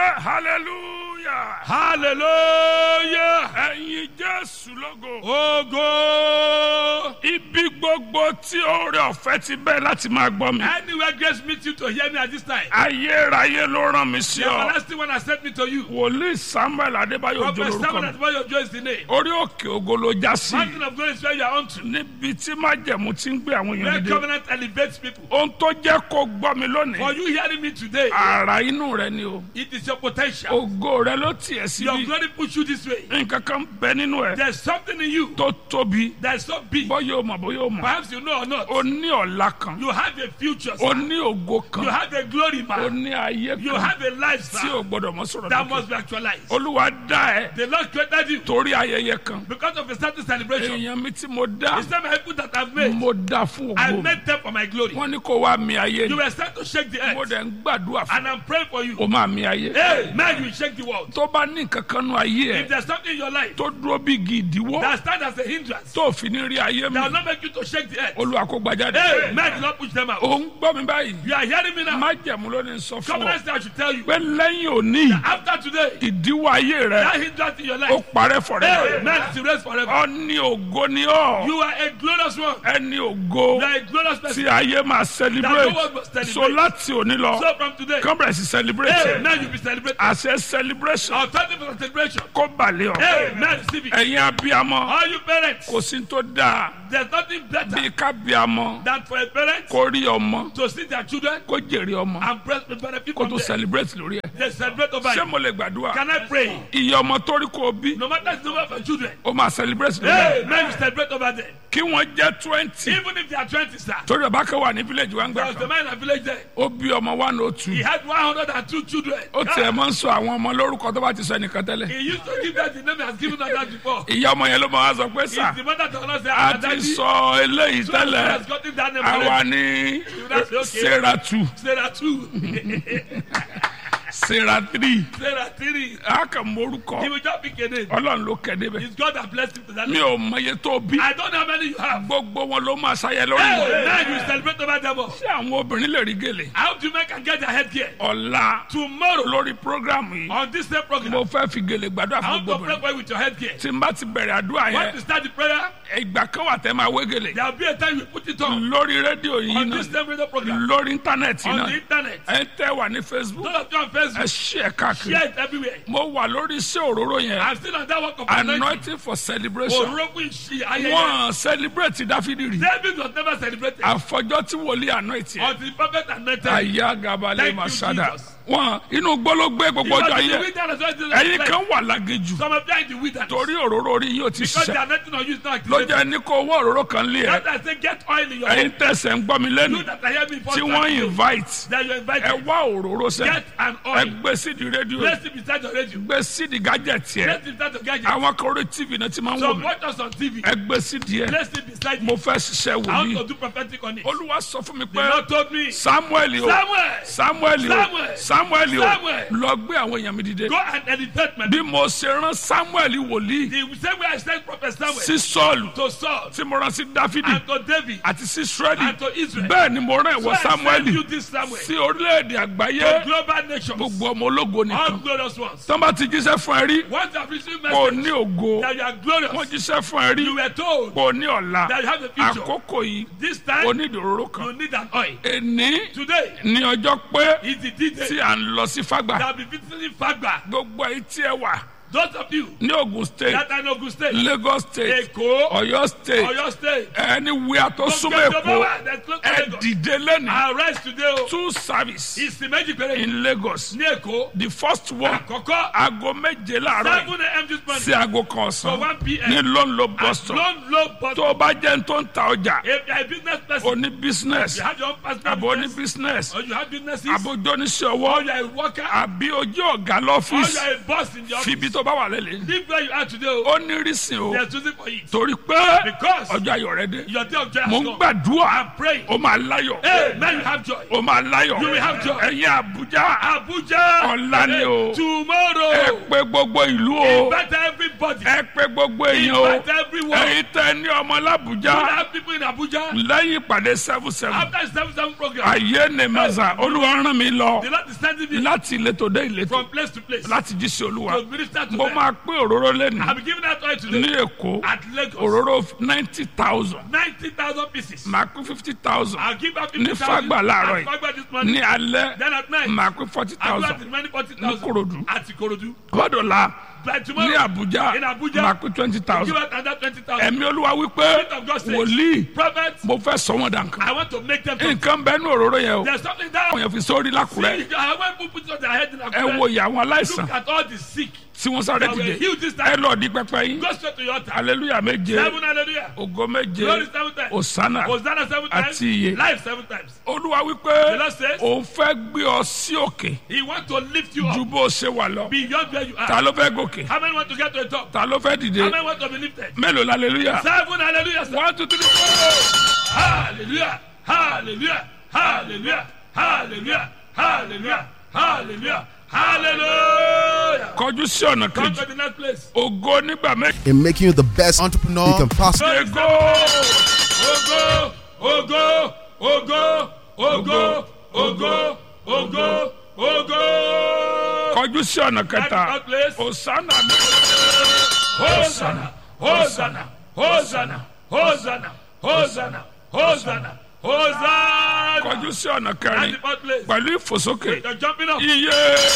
ké hallelujah hallelujah ẹ̀yin jésù lógo ogo. ibi gbogbo tí oore ọ̀fẹ́ ti bẹ́ẹ̀ láti máa gbọ́ mi anywhere grace meet you to hear me at this time. ayérayé ló rán mi sí the ọ everlasting one has sent me to you. wòlíì samuel adébáyò ojú prophet lórúkọ samuel mi atibayo joy is the name. orí òkè ògo ló já sí mountain of glory is where you are unto. níbi tí májẹ̀mú ti ń gbé àwọn èèyàn where dìde covenant elevates people. ohun tó jẹ́ kó gbọ́ mi for lónìí you hearing me today. ara inú rẹ ni o it is your potential. ògo rẹ ló tiẹ̀ your síbi glory push you this way. nǹkan kan bẹ nínú ẹ there is something in you tó tóbi that is so big. bọ́yọ̀ o mọ̀ bọ́yọ̀ o mọ̀ perhaps you know or not. o ní ọ̀la kan you have a future. o sir. ní ògo you kan have a glory o man. ní ayé you kan have a life tí o sir, gbọ́dọ̀ mọ́ sọ̀rọ̀ that lókè must be actualized. olúwa dá ẹ the lord created you torí ayẹyẹ kan because of a certain celebration. èèyàn mi tí mo dá It's not my people that I've made. mo dá fún I ògo made them for my glory. wọn ní kó wá mi ayé You ni were sent to shake the mo earth. dẹ̀ ń gbàdúrà fún And I'm praying for you. o máa mi ayé Hey, man, you will shake the world. tó bá ní nǹkan kan nú ayé If ẹ there's something in your life tó dúró bí igi ìdíwọ́ that stands as a hindrance, tó fi ní rí ayé mi that will not make you to shake the earth. olúwa kó gbajáde Hey, man, do not push them out. ò ń gbọ́ mi báyìí You are hearing me now. májẹ̀mú ló ní sọ fún Come ọ on, I should tell you. pé lẹ́yìn òní After today, ìdíwọ́ ayé rẹ that hindrance in your ó life, parẹ́ fọ̀rẹ́ hey, man, is erased forever. ọ ní ògo ni ọ You are a glorious one. ẹni ògo You are a glorious tí person. ayé máa That no celebrate one must so celebrate. láti òní lọ So from today, kán bẹ̀rẹ̀ sí celebrate hey, man, you'll be celebrating. àṣẹ celebration Authority for celebration. kó balẹ̀ ọ Hey, man, receive it. ẹ̀yin abiyamọ All you parents, kò sí tó dáa there's nothing better bí kábíamọ than for a parent kó rí ọmọ to see their children kó jèrè ọmọ and bless the benefit kó from tó them. celebrate lórí ẹ They celebrate over ṣé you. mo lè gbàdúrà Can I pray? iye ọmọ tó rí kó o bí No matter the number of your children, ó máa celebrate lórí ẹ hey, man, you celebrate over them. kí wọ́n jẹ́ twenty Even if they are 20, sir. torí ọba kan wà ní village wa ń There gbà was the kan man in a village there. ó bí ọmọ one oh two He had 102 children. ó tiẹ̀ mọ́ ń sọ àwọn ọmọ lórúkọ tó bá ti sọ ẹnìkan tẹ́lẹ̀ He used to give that the name he has given us that before. ìyá ọmọ yẹn ló máa wá sọ pé sà It's the mother to us say, a "Ah, ti daddy, sọ eléyìí so and so tẹ́lẹ̀ has gotten that name àwa already." ní That's okay. sarah two Sarah 2, sarah three Sarah 3. a kàn He mórúkọ will just pick a name. ọlọ́run ló kẹ́ débẹ̀ It's God that blessed him to that mi name. ò mọye tó bí I don't know how many you have. gbogbo wọn ló máa ṣayẹ lórí Hey, wọn now you celebrate over them all. ṣé àwọn obìnrin lè rí gèlè I hope you make and get their head gear. ọ̀la Tomorrow, lórí programu yìí on this same program, mo fẹ́ fi gèlè gbàdúrà I fún want gbogbo to pray obìnrin for you with your head gear. tí n bá ti bẹ̀rẹ̀ àdúrà Want yẹn to start the prayer? ìgbà kan wà tẹ́ máa wé gèlè There will be a time you put it on. lórí rédíò yìí On this náà same radio program. lórí íńtánẹ́ẹ̀tì On the náà internet. ẹ tẹ́ wà ní facebook Those of you on ẹ Facebook, ṣí ẹ káàkiri share it everywhere. mo wà lórí iṣẹ́ òróró yẹn I'm still on that work of anointing. anointing for celebration Orogun Ishi ayẹyẹ. wọ́n celebrate dáfídì rí David was never celebrated àfọjọ́ tí wòlíì anointing yẹn until the prophet anointed. him. àyà gabalẹ̀ Thank you, masada Jesus. wọn inú gbólógbé gbogbo He was ọjọ́ in the ayé wilderness when Jesus ẹ̀yin was kan like, wà lágéjù Some of you are in the wilderness. torí òróró orí yóò ti Because the ṣiṣẹ́ anointing on you is not ló activated. jẹ́ ní kó owó òróró kan lé ẹ That I say get oil in your ẹ̀yin home. tẹ̀sẹ̀ ń gbọ́ mi lẹ́nu You that are hearing me for tí wọ́n invite that you ẹ invited. wá òróró sẹ́ Get an ẹ oil. gbé sídìí rédíò Place it beside your radio. gbé sídìí gájẹ̀tì ẹ Place it beside your gadget. àwọn kan orí tv náà ti máa ń wò Some mí watch us on TV. ẹ gbé sídìí ẹ Place it beside mo you. fẹ́ ṣiṣẹ́ I want wòlíì to do prophetic on it. olúwa sọ fún mi The pé Lord told me, samuel o Samuel, samuel o Samuel. samuel o Samuel. lọ gbé àwọn èèyàn mi dìde go and elevate my bí mo ṣe rán samuel wòlíì The same way I sent Prophet Samuel sí sọ́ọ̀lù to Saul tí mo rán sí dáfídì and to David àti sí israeli and to Israel. bẹ́ẹ̀ ni mo rán So ìwọ I sent samuel you this Samuel sí orílẹ̀-èdè àgbáyé to global nations, gbogbo ọmọ ológo all nìkan glorious ones. tán bá ti jíṣẹ́ fún ẹ rí Once you have received kò message ní ògo that you are wọ́n glorious, jíṣẹ́ fún ẹ rí you were told kò ní ọ̀la that you have a future. àkókò yìí This time, onídòróró kan you need an oil. èní Today ní ọjọ́ pé is the D-Day tí à ń lọ sí fágbà that will be visiting Fagba. gbogbo èyí tí ẹ wà Those of you ní ogun state that are in Ogun State, lagos state Èkó, ọ̀yọ́ state Oyo State, anywhere tó súnmọ́ èkó Gbogbo that's close to ẹ Lagos. dìde lẹ́nu Arise today o. two service Ìsìn méjì péré in lagos ní Èkó. the first one Àkọ́kọ́ aago méje láàárọ̀ yìí seven a.m. this morning sí aago kan for ọ̀sán one p.m. ní lọ́nlọ́ bus stop Long low but tó o bá jẹ́ ní tó ń ta ọjà if you are a business person, oní business you have your own personal àbò oní business, business or you have businesses, àbójó oníṣẹ́ or ọwọ́ you are a worker, àbí ojú ọ̀gá or you lọ́fíìsì are a boss in the office. fìbí tó bá wà lẹ́lẹ̀ Live where you are today. o. ó ní rísìn o There's reason for it. torí pé Because ọjọ́ ayọ̀ rẹ dé your day of joy mo has ń come. gbàdúrà I'm praying. ó máa láyọ̀ Hey, man, you have joy. ó máa láyọ̀ You will have joy. ẹ̀yin àbújá Abuja. Ọ̀la ni o. Tomorrow. ẹ pé gbogbo ìlú o Invite everybody. everybody. ẹ pé gbogbo èèyàn o Invite everyone. èyí tẹ ní ọmọ We làbújá have people in Abuja. lẹ́yìn ìpàdé seven seven After the seven seven program, ayé ni mẹ́sà olúwa rán mi lọ the Lord is sending me láti ìletò dé ìletò from place to place láti jí sí olúwa to minister to mo them. máa pín òróró lẹ́nu I'm giving that oil ní today èkó at Lagos. òróró ninety thousand Ninety thousand pieces. màá pín fifty thousand I'll give out ní fifty thousand. Fagba láàárọ̀ yìí. Fagba this morning. ní alẹ́ Then at night, màá pín forty I'll give out thousand the remaining forty ní thousand. Kòròdú At Ikorodu. gbọ́dọ̀la By ní tomorrow, Àbújá in Abuja, màá pín twenty give thousand out another twenty thousand. ẹ̀mí olúwa wípé Spirit of God says, wòlíì Prophets, mo fẹ́ sọ wọn dànkan I want to make them. nǹkan bẹ́ẹ̀ ní òróró yẹn o There's something down. àwọn yẹn fi sórí lákùrẹ́ See, I want people put on their head in ẹ wo Akure. ìyá àwọn aláìsàn Look at all the sick. tí wọ́n sáré that were dìde healed this ẹ time. lọ di pẹpẹ yín Go straight to your altar. aleluya méje Seven hallelujah. ògo méje Glory seven times. osana Hosanna seven times. Àti iye. Life seven times. olúwa The wípé Lord says, òun fẹ́ gbé ọ sí òkè He wants to lift you ju up bó o ṣe wà lọ beyond where you ta are. ló fẹ́ gòkè How many want to get to the top? ta ló fẹ́ dìde How many want to be lifted? mélòó la aleluya Seven hallelujah. sir. one two three four. Hallelujah. Hallelujah. Hallelujah. Hallelujah. Hallelujah. Hallelujah. Hallelujah. kọjú sí ọ̀nà Come kejì to the next place. ògo nígbà méje. in making you the best entrepreneur you can possibly Ego! Ogo, ogo, ogo, ogo, ogo, ogo, ogo. kọjú sí ọ̀nà kẹta Next place. osana mi. Hosanna, Hosanna, Hosanna, Hosanna, Hosanna, Hosanna, Hosanna. kọjú sí ọ̀nà And kẹrin the fourth place. pẹ̀lú ìfòsókè You're jumping up. iye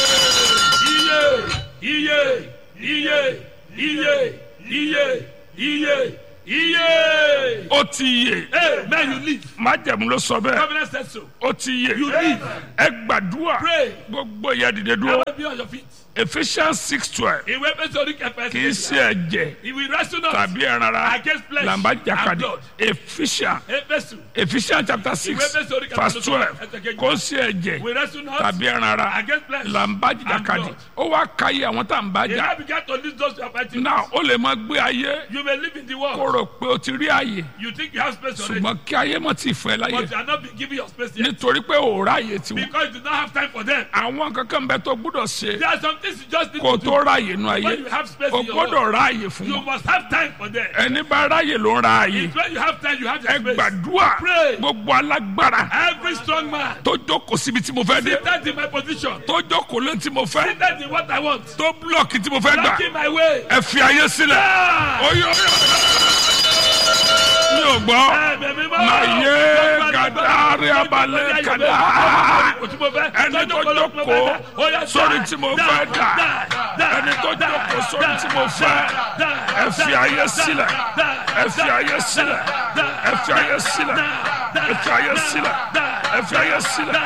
Iye, iye, iye, iye, iye, iye, iye. ó ti yè Hey, man, you live. májẹ̀mú ló sọ bẹ́ẹ̀ Covenant said so. ó ti yè You live. ẹ gbàdúrà Pray. gbogbo ìyá dìde I dúró will be on your feet. Ephesians six twelve Ìwé pèsè orí kẹfẹ́ kì í ṣe ẹ̀jẹ̀ He will wrestle us tàbí ẹran ara against flesh làǹbá and jàkadì blood. Ephesians Éfésù. Ephesians chapter six Ìwé Éfésù orí verse kẹfẹ́ twelve ẹsẹ̀ kejì. kò sí ẹ̀jẹ̀ We wrestle not tàbí ẹran ara against flesh làǹbá and jàkadì blood. ó wá káyé àwọn tá à ń bá He jà now began to list those who are fighting. náà ó lè máa gbé ayé You may live in the kó world. rò pé o ti rí àyè You think you have space already. ṣùgbọ́n kí ayé mọ̀ ti fẹ́ láyé But you are not being given your space yet. nítorí pé ò ráyè tiwọn Because you do not have time for them. àwọn kankan bẹ tó gbúdọ̀ ṣe There are some things you just need kó to tó do. ráyè nu ayé When you have space o in your gbọ́dọ̀ ráyè fún You wọn must have time for them. ẹni bá ráyè ló ń ra àyè It's when you have time, you have ẹ your space. gbàdúrà Pray. gbogbo alágbára Every strong man tó jókòó síbi tí mo fẹ́ dé seated in my position, tó jókòó lé tí mo fẹ́ seated in what I want, tó búlọ̀kì tí mo fẹ́ gbà blocking my way. ẹ fi ayé sílẹ̀ Ah! oyè oyè mi ò gbọ́ Ẹ̀mí mímọ́. Màyé gàdárí abalẹ̀ kàdá. ẹni tó jókòó sórí tí mo fẹ́ dà ẹni tó jókòó sórí tí mo fẹ́ ẹ fi ayé sílẹ̀ ẹ fi ayé sílẹ̀ ẹ fi ayé sílẹ̀ ẹ fi ayé sílẹ̀ ẹ fi ayé sílẹ̀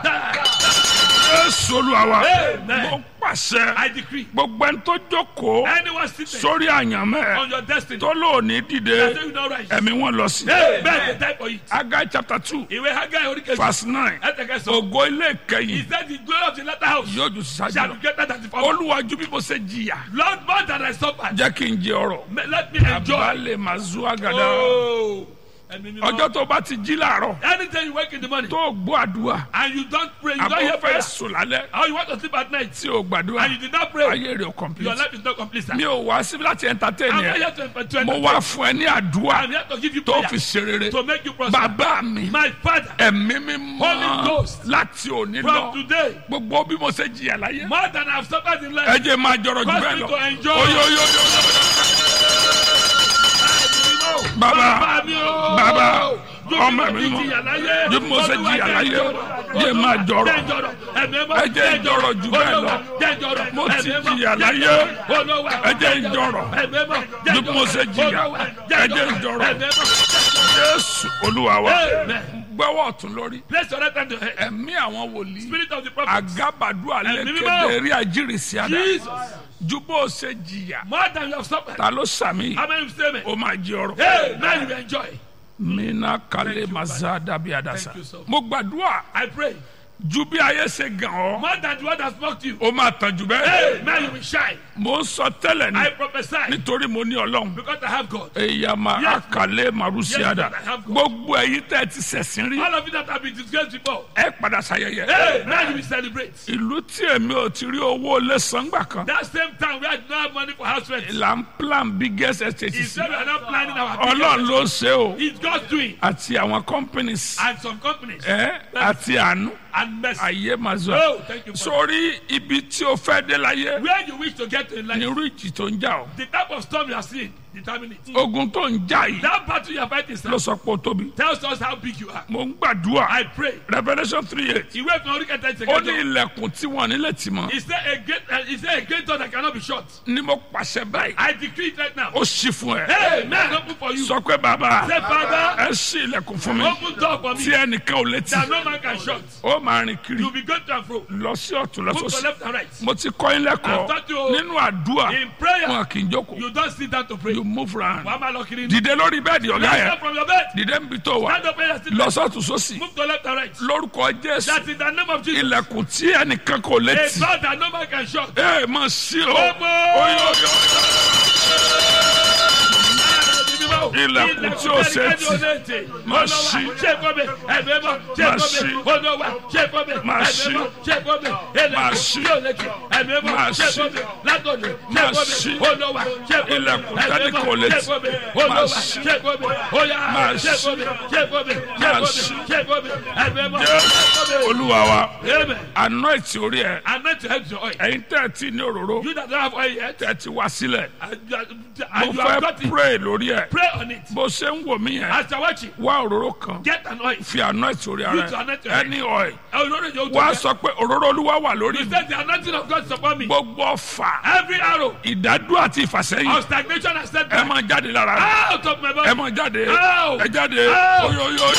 Jésù Olúwa wa Amen. mo pàṣẹ I decree. gbogbo ẹni tó jókòó Anyone seated sórí àyànmẹ́ on your destiny, tó lóòní dìde say you not rise. ẹ̀mí wọn lọ sí. Hey, beg the time for it. Agai chapter two Ìwé Haggai orí kejì. verse nine Ẹ̀tẹ̀kẹ́ sọ. ògo ilé He ìkẹyìn said the glory of the latter house yóò ju sísájú shall lọ be greater than the former. olúwàjú bí mo ṣe jìyà Lord, more than I suffered, jẹ́ kí n jẹ ọrọ̀ may- let me enjoy. abalẹ̀ mazu agada Oh, ẹ̀mí mímọ́. ọjọ́ tó bá ti jí làárọ̀ Anytime you wake in the morning tó gbọ́ àdúrà and you don't pray, you don't hear àbọ̀ fẹ́ prayer, sùn lálẹ́ or you want to sleep at night tí o gbàdúrà and you did not pray, ayé rẹ̀ ò your complete life is not complete. Sir. mi ò wá síbi láti entertain I'm not yẹn here to entertain mo you. wá fún ẹ ní àdúrà I'm here to give you tó prayer fi ṣe rere to make you prosper. bàbá mi My father, ẹ̀mí mi Holy mọ́ Ghost. láti òní from lọ today, gbogbo bí mo ṣe jìyà láyé more than I've suffered in ẹ life, jẹ́ máa jọrọ jù cause bẹ́ẹ̀ me lọ to enjoy. oyoyoyo bàbá mi o. bàbá Ju ọmọ bí mi mo mọ ti jìyà láyé. ju bí mo ṣe Olúwa jìyà jẹ́ láyé jọ̀rọ̀. jẹ́ máa jọrọ Jẹ́ jọ̀rọ̀. Ẹ̀mí mọ́. Ẹ jẹ́ jọ̀rọ̀ jù bẹ́ẹ̀ lọ. Olúwa jẹ́ jọ̀rọ̀. Mo ti Ẹ̀mí mọ́. jìyà Jẹ́ láyé. jọ̀rọ̀. Olúwa Ẹ jẹ́ jọ̀rọ̀. Ẹ̀mí mọ́. Jẹ́ Ju bí mo ṣe jìyà. Olúwa Ẹ jẹ́ jọ̀rọ̀. Ẹ̀mí mọ́. jésù olúwa wa Amen. gbẹ́wọ́ ọ̀tún lórí Place your right hand to your head. ẹ̀mí àwọn wòlíì Spirit of the prophet. agabadu Ẹ̀mí mímọ́. alẹ́kẹ̀dẹ̀ rí àjírísí àdá Jesus. ju bó o ṣe jìyà More than you have suffered. ta ló sàmì How many say me? o máa jẹ ọrọ̀ Hey, now you will enjoy. mina kale Thank you, maza dabi adasa Thank you, sir. mo gbàdúrà I pray. ju bí ayé ṣe gàn ọ́ More than the one that spoke to you. ó máa tàn jù bẹ́ẹ̀. Hey, man, you will shine. mo ń sọ tẹ́lẹ̀ I ní prophesy nítorí mo ní ọlọ́run. because I have God. èyàmà Yes. àkàlẹ́ màrúsíàdà Yes, I have God. gbogbo ẹ̀yin tẹ́ ẹ ti ṣẹ̀sìn rí All of you that have been disgraced before. ẹ padà ṣayẹyẹ. Hey, now you will celebrate. ìlú tí èmi ò ti rí owó lé sangbà kan That same time we had no have money for house rent. là ń plan biggest estate He sí said we are not planning our ọlọ́run business. ló ṣe o It's God's doing. àti àwọn companies And some companies. ẹ àti àánú And mercy. ayé máa zọ Oh, thank you for sórí ibi tí o fẹ́ dé láyé Where you wish to get to in life. nírú ìjì tó ń jà o The type of storm you are seeing determine it. ogun tó ń jà yìí That battle you are fighting sir, ló sọ pé o tóbi tells us how big you are. mo ń gbàdúrà I pray. revolution three eight Ìwé ìfún orí kẹta ó ìṣèkẹjọ. ní ilẹ̀kùn tí wọ́n nílẹ̀ tì mọ́ Is there a great uh, is there a great door that cannot be shut? ni mo pàṣẹ báyìí I decree it right now. ó ṣí fún ẹ Hey, man, open for you. sọ pé bàbá Say, Father, ẹ ṣí ilẹ̀kùn fún mi open door for tí me ẹnìkan ò létí that no man can shut. ó máa rìn kiri You'll be going to and fro. lọ sí ọ̀tún lọ Move to sósì left and right. mo ti kọ́ yín lẹ́kọ̀ọ́ I've taught you- nínú àdúrà In prayer, wọn kì í jókòó you don't sit down to pray. you move round Wàá máa lọ kiri. dìde lórí bẹ́ẹ̀dì ọ̀gá Rise yẹn up from your bed. dìde níbi tó wà Stand up and sit lọ down. sọ́tún sósì Move to left and right. lórúkọ jésù That in the name of Jesus. ilẹ̀kùn tí ẹnìkan kò A létí door that no man can shut. ẹ máa ṣí o Open. oyo oyo Ilẹ̀kùn tí ó ṣe tì. Má ṣí. Má ṣí. Má ṣí. Má ṣí. Má ṣí. Má ṣí. Ilẹ̀kùn tẹ́lẹ̀ kò létí. Má ṣí. Má ṣí. Má ṣí. jésù olúwa wa Amen. anoint orí ẹ And not to help your oil. ẹ̀yin tẹ́ ẹ ti ní òróró You that don't have oil yet, tẹ́ ẹ ti wá sílẹ̀ and you, are, mo and you have got fẹ́ it, pray lórí ẹ pray on it. bó ṣe ń wò mí yẹn As you're watching, wá òróró kan get an oil. fi anoint orí ara Use to ẹ anoint your head. ẹni oil I will not you wá to sọ pé òróró olúwa wà lórí You mi said the anointing of God is upon me. gbogbo ọfà Every arrow ìdádúró àti ìfàsẹ́yìn of stagnation has set ẹ back máa jáde lára rẹ out of my ẹ body. máa jáde Ow! ẹ jáde Ow! oyoyo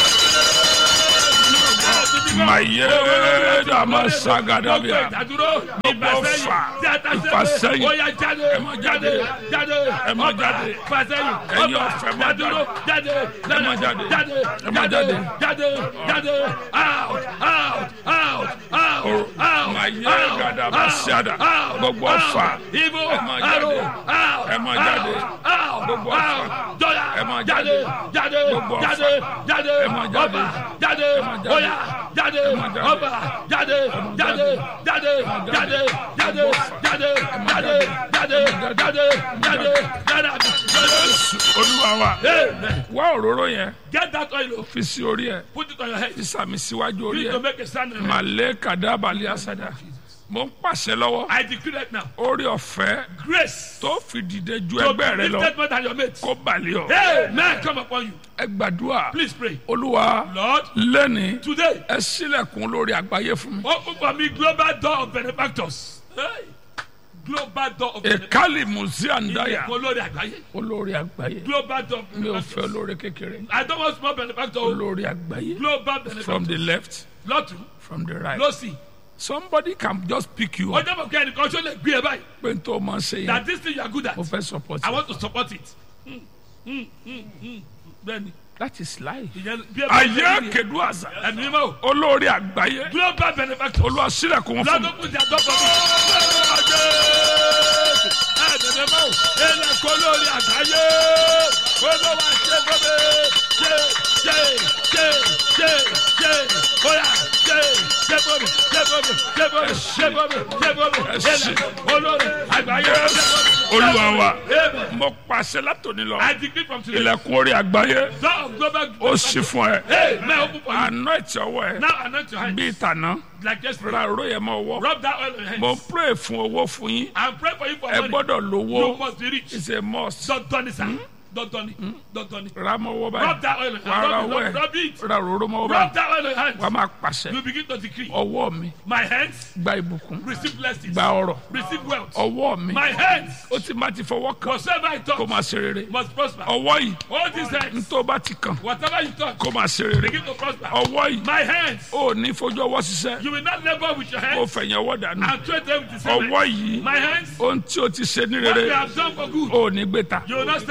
maye dama sagadabia Ìdádúró, ìfàsẹ́yìn, ọfà, tí a ta sẹ́yìn, ìfàsẹ́yìn. ó yá jáde, Ẹ máa jáde. jáde, Ẹ máa ọba, jáde. ìfàsẹ́yìn, Ẹ̀yin ọba, ọ̀fẹ́ máa ìdádúró, jáde, máa jáde. jáde, Ẹ máa jáde, jáde. jáde, jáde, out, out, out, out, out, Maye out, gadaba out, siada. out, Gbogbo out. ọfà. Evil Ẹ máa arrow, jáde. out, Ẹ máa jáde. out, Gbogbo out, ọfà. out, dọ́là, Ẹ máa jáde, jáde. jáde, Gbogbo ọfà. jáde, jáde, Ẹ máa jáde. ọba, jáde, máa jáde. óyá, jáde, máa jáde. ọba, jáde, jáde, jáde, jáde, jáde, jáde, jáde, jáde, jáde, jáde, jáde. jésù olúwa wa Amen. wá òróró yẹn Get that oil, oh, fi sí orí ẹ put it on your head. fi sàmì síwájú You orí need to ẹ make a stand. on your head. màlẹ́ kàdábàlì àsàdà mo ń pàṣẹ lọ́wọ́ I decree that now. orí ọ̀fẹ́ Grace tó fi dìde ju to ẹgbẹ́ rẹ be lọ lifted more than your mates. kó balẹ̀ ọ Amen. Come upon you. ẹ gbàdúrà Please pray. olúwa Lord, lẹ́ni today, ẹ sílẹ̀kùn lórí àgbáyé fún mi open for me global door of benefactors. Hey. Global door of benefactors. èkálì muziandaya Ilẹ̀kùn olórí àgbáyé. olórí àgbáyé Global door of mi ò fẹ́ benefactors. olórí kékeré I don't want small benefactor. olórí àgbáyé Global from benefactor. the left Lọ́tún, from the right lọ́sì. somebody can just pick you up Ọjọ́ bọ̀ kẹ́ ẹnìkan ṣó lè gbé ẹ báyìí. pé n tó máa ṣe yẹn That this thing you are good at. mo fẹ́ support I you want to support it. Mm, mm, mm, mm. Bẹ́ẹ̀ni, that is life. ìyẹn bí ẹ bá ayé kedu àzà ẹ̀mí mímọ́ o. olórí àgbáyé Global benefactor. olúwa sílẹ̀kùn wọn fún mi lọ́dún kùtì àtọ́kọ̀ mi. ẹ̀ẹ́dẹ̀dẹ̀ mọ́ ilẹ̀ kọ́ lórí àgbáyé olówó ṣe gómìnà ṣe ṣe ṣe ṣe ṣe bóyá ṣe ṣe gómìnà ṣe gómìnà ṣe gómìnà ṣe gómìnà ṣe gómìnà ilẹ̀ olórí àgbáyé ṣe gómìnà. olúwa wa Amen. mo pàṣẹ látòní lọ I decree from today. ilẹ̀kùn orí àgbáyé door of global. ó sì fún ẹ Hey, may I open for you. àná ẹ̀tì ọwọ́ ẹ Now anoint your hand. bíi tàná Like yesterday. ra òró yẹn mọ́ ọwọ́ Rub that oil on your mo hands. ń pray fún owó fún yín And pray for you for ẹ money. gbọ́dọ̀ You lówó must be rich. it's a must Dandan ni sa. Dandan ni. Dandan ni. ra mọ́ ọwọ́ Rub báyìí that oil on your wà á ra hand. ọwọ́ Rub, ẹ rub, rub it. ra òróró mọ́ ọwọ́ Rub báyìí that oil on your hand. wà á máa pàṣẹ You begin to decree. ọwọ́ mi My hands gba ìbùkún receive blessings. gba ọrọ̀ Receive wealth. ọwọ́ mi My hands, ó ti má ti fọwọ́ kàn whatsoever I kó touch, máa ṣe rere must prosper. ọwọ́ yìí All these hands, tó bá ti kàn whatever you touch, kó máa ṣe rere begin to prosper. ọwọ́ yìí My hands, ó ní fojú ọwọ́ ṣiṣẹ́ you will not labor with your kó hands fẹ̀yìn ọwọ́ dànù and trade them with the ọwọ́ same. yìí My hands, ohun tí o ti ṣe ní what you rere have done for good, ó ní gbé ta you will not send them away.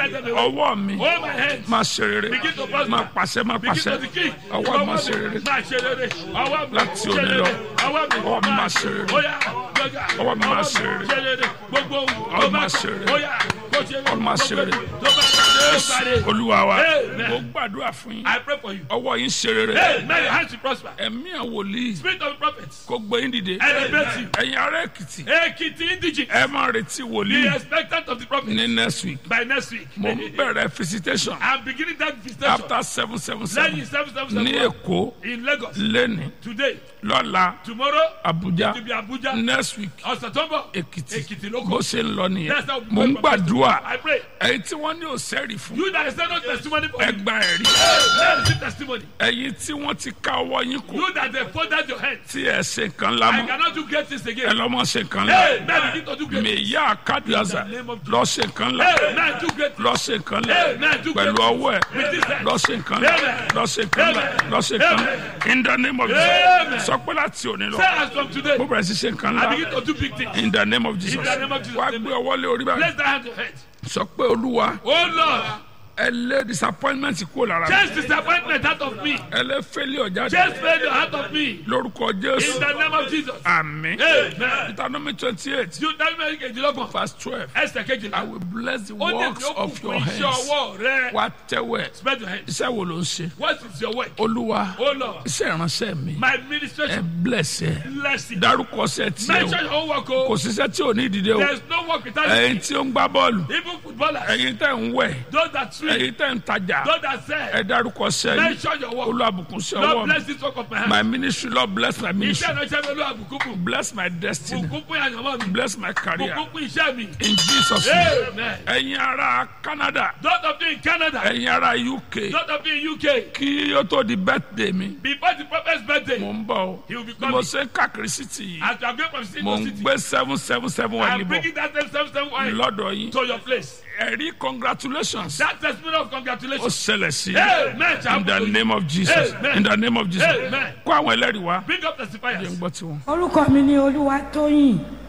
ọwọ́ mi Hold my hands. máa ṣe rere Begin to prosper. máa pàṣẹ máa Begin pàṣẹ to decree. ọwọ́ mi máa ṣe rere Máa ṣe rere. Ọwọ́ mi Láti ṣe òní rere. lọ. Ọwọ́ mi Ọwọ́ mi máa ṣe rere. Óyá, gbọ́gà. Ọwọ́ mi máa ṣe rere. ṣe rere. Gbogbo ohun Ọwọ́ tó mi bá máa kọ̀. ṣe rere. Óyá, kó ṣe rere. Ọwọ́ mi máa ṣe Gbogbo rere. tó bá kọ̀. Tó bá rere. olúwa wa Amen. mo gbàdúrà fún yín I pray for you. ọwọ́ yín ṣe rere Hey, may your hands be prosper. ẹ̀mí àwòlíì Spirit of the prophets. kó gbé yín dìde Elevate you. ẹ̀yin ará èkìtì Ekiti indigene. ẹ máa retí Be wòlíì expectant of the prophet. ní next week By next week. mo ń bẹ̀rẹ̀ visitation I'm beginning that visitation. after seven seven Lẹ́yìn seven seven seven ní seven. èkó In Lagos. lẹ́ni Today. lọ́la Tomorrow. abuja To be Abuja. next week Ọ̀sẹ̀ tó ń bọ̀. èkìtì Ekiti ló bó kọ́. ṣe ń lọ nìyẹn That's how we mo ń pray for gbàdúrà I pray. ẹ̀yin tí wọ́n ní òsẹ́rì fún You that is not testimony for you. ẹgbà ẹ̀rí Let receive testimony. ẹ̀yin tí wọ́n ti ká ọwọ́ yín kù You that they folded your hands. tí ẹ ṣe nǹkan I lámọ́ cannot do great things ẹ again. lọ́mọ ṣe nǹkan Hey, lá man, begin to do great things. mèyá àkádùázà lọ ṣe nǹkan lá Hey, man, do great things. lọ ṣe nǹkan lá Hey, man, do pẹ̀lú great ọwọ́ ẹ̀ With this hand. lọ ṣe nǹkan lá Amen. lọ ṣe nǹkan lá Amen. lọ ṣe nǹkan lá in the name of Amen. Jesus sọ pé láti òní lọ Say as from today. mo bẹ̀rẹ̀ sí ṣe nǹkan I lá begin to do big things. in the name of Jesus In the name of Jesus. wá gbé ọwọ́ lé orí báyìí Place that hand to your head. sọ pé olúwa Oh Lord, ẹ lé disappointment kúrò lára mi chase disappointment out of me. ẹ lé failure jáde Chase failure out of me. lórúkọ In Jésù the name of Jesus. àmín Amen. Deuteronomy twenty eight You tell me kejìlélọ́gbọ̀n. verse twelve Ẹsẹ̀ I kejìlá. will bless the Ó ní works ìyókù of your fún iṣẹ́ hands ọwọ́ rẹ. wá tẹ́wẹ̀ Spread your hands. iṣẹ́ wo ló ń ṣe What is your work? olúwa Oh Lord, iṣẹ́ ìránṣẹ́ mi my ẹ administration. bless ẹ Bless it. dárúkọ ṣẹ́ tiẹ̀ Mention o your own work. kò Oh. síṣẹ́ tí ò ní ìdílé o There's no work without ẹ̀yin it. tí ó ń gbá bọ́ọ̀lù Even footballers. ẹ̀yin tẹ́ ń wẹ̀ Those that swim. ẹ̀yin tẹ́ ń tajà Those that ẹ sell. dárúkọ ṣẹ́ yìí Mention your work. olúwàbùkún sí ọwọ́ Lord mi bless this work of my hand. my ministry lord bless my Iṣẹ́ ministry ìránṣẹ́ mi ló àbùkù fún. bless my destiny Bùkún fún àyànmọ́ mi. bless my career Bùkún fún iṣẹ́ mi. in Jesus name Amen. ẹ̀yin ará Canada Those of you in Canada. ẹ̀yin ará UK Those of you in UK. kí ó tó di birthday mi Before the prophet's birthday. mo ń bọ̀ o He will be bí mo coming. ṣe ń káàkiri city yìí As you are going from city mo to ń city. gbé seven seven seven wà I'm níbọ̀ bringing that same same same wine lọ́dọ̀ yín to your place. ẹ̀rí congratulations That testimony of ó congratulations. ṣẹlẹ̀ sí Amen. i in the name of Jesus Amen. in the name of Jesus Amen. kó àwọn ẹlẹ́rìí wá Bring up jẹ́ ń testifiers. gbọ́ tiwọn. orúkọ mi ni olúwatóyìn